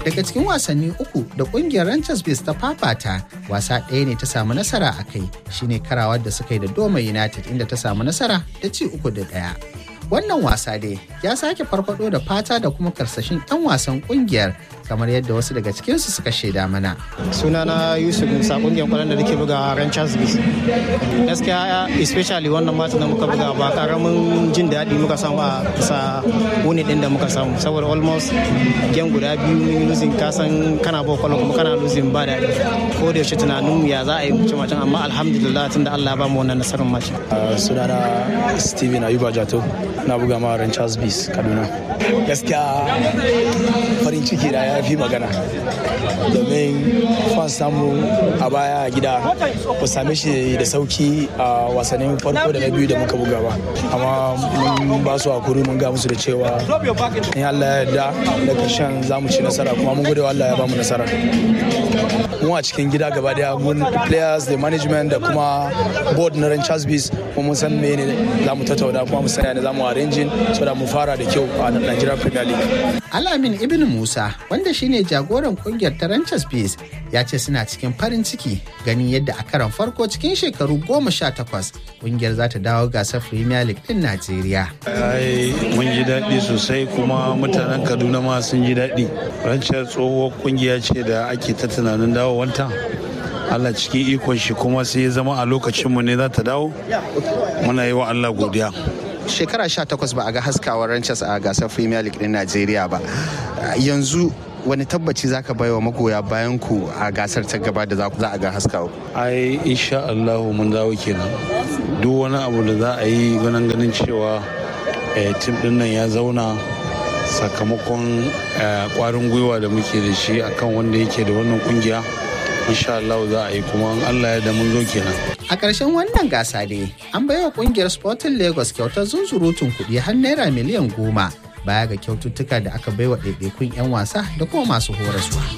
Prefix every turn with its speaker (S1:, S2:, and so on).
S1: Daga cikin wasanni uku da kungiyar Rangers Bears ta fafata, wasa ɗaya ne ta samu nasara a kai shine karawar da suka yi da Doma United inda ta samu nasara da ci uku da ɗaya. Wannan wasa dai ya sake farfado da fata da kuma karsashin 'yan wasan kungiyar kamar yadda wasu daga cikinsu suka shaida mana.
S2: sunana yusuf musa kungiyar kwallon da nake buga ranchers bis gaskiya especially wannan matan da muka buga ba karamin jin daɗi muka samu a kusa wuni din da muka samu saboda almost game guda biyu mun losing kasan kana ba kwallon kuma kana losing ba daɗi ko da yaushe tunanin ya za a yi mutum macen amma alhamdulillah tunda Allah ya ba mu wannan nasarar mace
S3: sunana steven ayuba jato na buga ma ranchers bis kaduna gaskiya farin ciki da ya fi magana domin fan samu a baya a gida ba same shi da sauki a wasannin farko da na biyu da muka buga ba amma mun ba su hakuri mun ga musu da cewa in Allah ya yarda da karshen za mu ci nasara kuma mun gode wa Allah ya ba mu nasara mu a cikin gida gaba daya mun players da management da kuma board na Ranchers Bees kuma mun san me ne za mu tattauna kuma mu sanya ne za mu arranging so da mu fara da kyau a Nigeria Premier League
S1: Alamin Ibn Musa wanda shine jagoran kungiyar ta Rangers Bees ya ce suna cikin farin ciki ganin yadda a karon farko cikin shekaru goma sha takwas kungiyar za ta dawo gasar Premier League din Najeriya.
S4: Ai mun ji daɗi sosai kuma mutanen Kaduna ma sun ji daɗi. Ranchar tsohuwar kungiya ce da ake ta tunanin dawowanta. Allah cikin ikon shi kuma sai ya zama a lokacinmu ne za ta dawo. Muna yi wa Allah godiya.
S1: Shekara sha takwas ba a ga haskawar Rangers a gasar Premier League din Najeriya ba. Yanzu wani tabbaci zaka bai wa magoya bayan ku a gasar ta gaba da za a ga haskawa
S4: ai insha Allah mun dawo kenan duk wani abu da za a yi ganin ganin cewa tim din nan ya zauna sakamakon kwarin gwiwa da muke da shi akan wanda yake da wannan kungiya insha Allah za a yi kuma Allah ya da mun zo kenan
S1: a ƙarshen wannan gasa dai an baiwa kungiyar Sporting Lagos kyautar zunzurutun kuɗi har naira miliyan goma baya ga kyaututtuka da aka baiwa ɗaiɗaikun 'yan wasa da kuma masu horaswa.